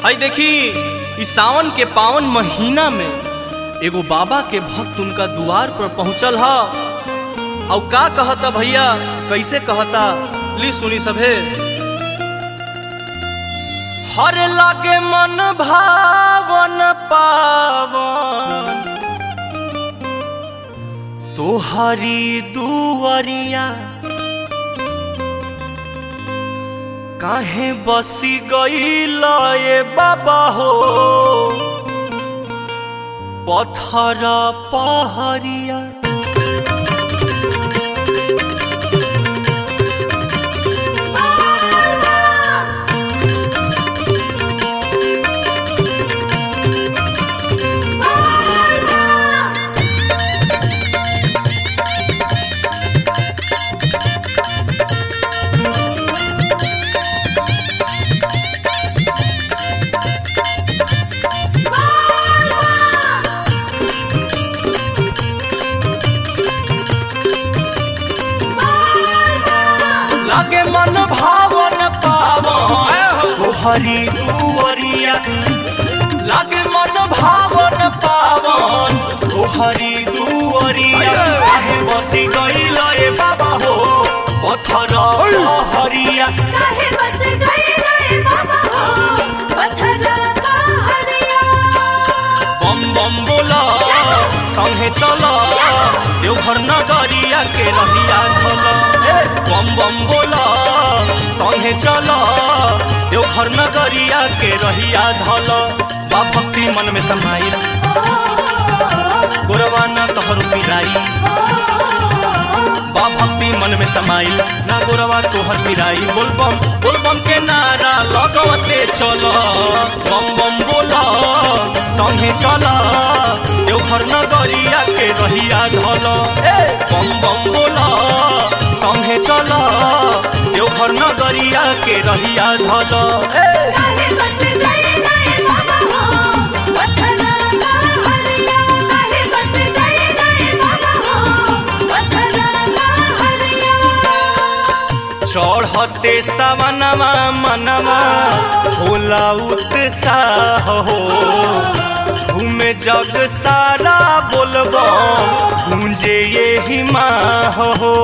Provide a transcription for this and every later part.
हई देखी इस सावन के पावन महीना में एगो बाबा के भक्त उनका द्वार पर पहुंचल ह और का कहता भैया कैसे कहता ली सुनी सभे हर लागे मन भावन पावन तोहरी दुआरिया काहे बसी गईल ए बाबा हो पत्थर पहरिया लागे मन भावन पावन तोहरी दुआरिया लागे मन भावन पावन तोहरी दुआरिया काहे बसी गईल ए बाबा हो पत्थर हरिया काहे बस गइले बाबा हो पत्थर पहाड़िया बम बम बोला संगे चल देवघर नगरिया के रहिया धल बम बम बोला संगे चल देवघर नगरिया के रहिया धल बा भक्ति मन में समाइल गोरवा न तोहर पिराई बा भक्ति मन में समाइल ना गोरवा तोहर पिराई बोल बम बोल बम के नारा लगवते चल बम बम बोला संगे चल देवघर नगरिया के रहिया धल बम बम बोला संगे चल देवघर नगरिया के रहिया धल काहे बस गइले बाबा हो पत्थर पहाड़िया काहे बस गइले बाबा हो पत्थर पहाड़िया चढ़ते सवनमा मनवा होला उत्साह हो झूमे जग सारा बोलबो गूंजे ये हिमाह हो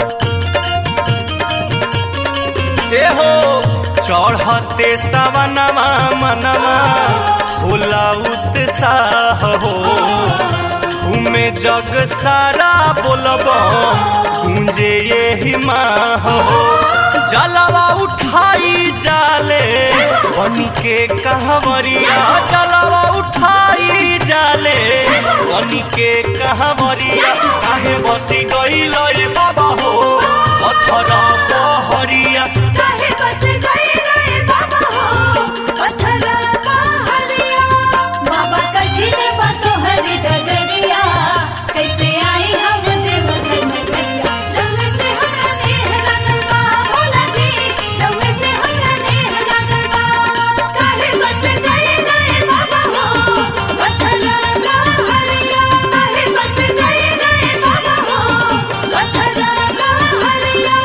ए हो चढ़ते सवनमा मनवा होला उत्साह हो झूमे जग सारा बोलबो गूंजे ये हिमाह हो जलवा उठाई जाले बन के कहवरिया जलवा उठाई जाले बन के कहवरिया काहे बसी गईल ए बाबा हो पत्थर पहरिया काहे बस गइले बाबा हो पत्थर पहाड़िया बाबा कठिन बातो हरि डगरिया कैसे आई हम देव घर नगरिया लम्बे से हमरा नेह लागल बा भोला जी लम्बे से हमरा नेह लागल बा काहे बस गइले बाबा हो पत्थर पहाड़िया काहे बस गइले बाबा हो पत्थर पहाड़िया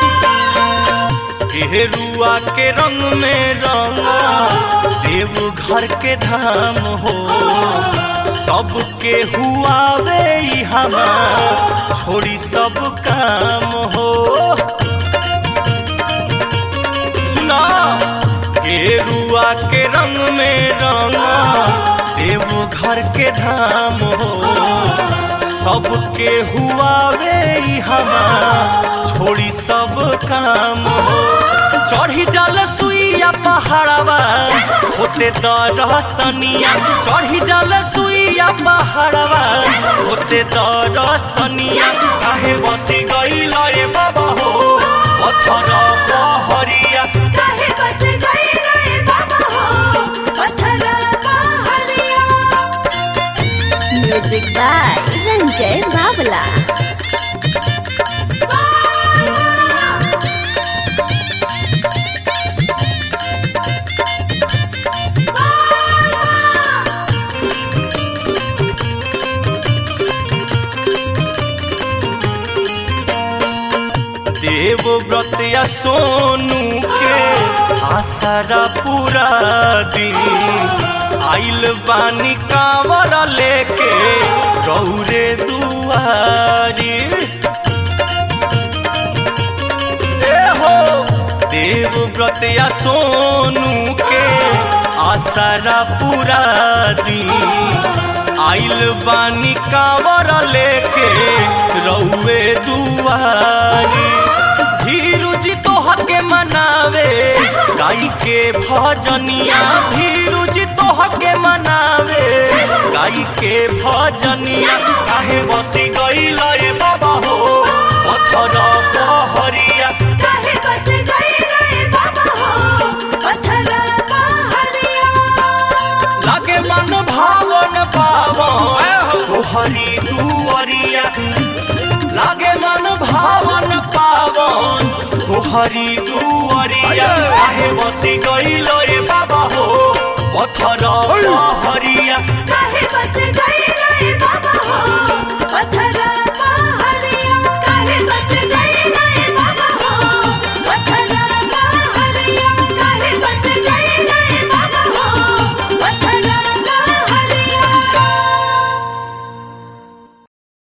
गेरुआ के रंग में रंगा देव घर के धाम हो सबके हुआवे ई हमार छोड़ी सब काम हो सुना गेरुआ के रंग में रंगा देव घर के धाम हो सबके हुआवे ई हमार छोड़ी सब काम हो चढ़ी जल सुइया पहाड़वा होते दरसनिया चढ़ी जल सुइया पहाड़वा होते दरसनिया काहे बसी गईल ए बाबा हो पत्थर पहरिया काहे बस गइले बाबा हो पत्थर पहाड़िया म्यूजिक बाय रंजय बावला देव व्रत या सोनू के आसरा पूरा दिन आइल बानी कांवर लेके गौरे दुआरी ए हो देव व्रत या सोनू के आसरा पूरा दिन आइल बानी कांवर लेके रउए दुआरी धीरू जी तोहर के मनावे गाई के भजनिया धीरू जी तोहर के मनावे गाई के भजनिया काहे बसी गईल ए बाबा हो पत्थर पहरिया काहे बस गए गए बाबा हो पत्थर पहाड़िया लागे मन भावन पावन तोहरी दुअरिया लागे मन भावन पावन तोहरी दुअरिया काहे बसी गईल ए बाबा हो पत्थर पहरिया काहे बस गए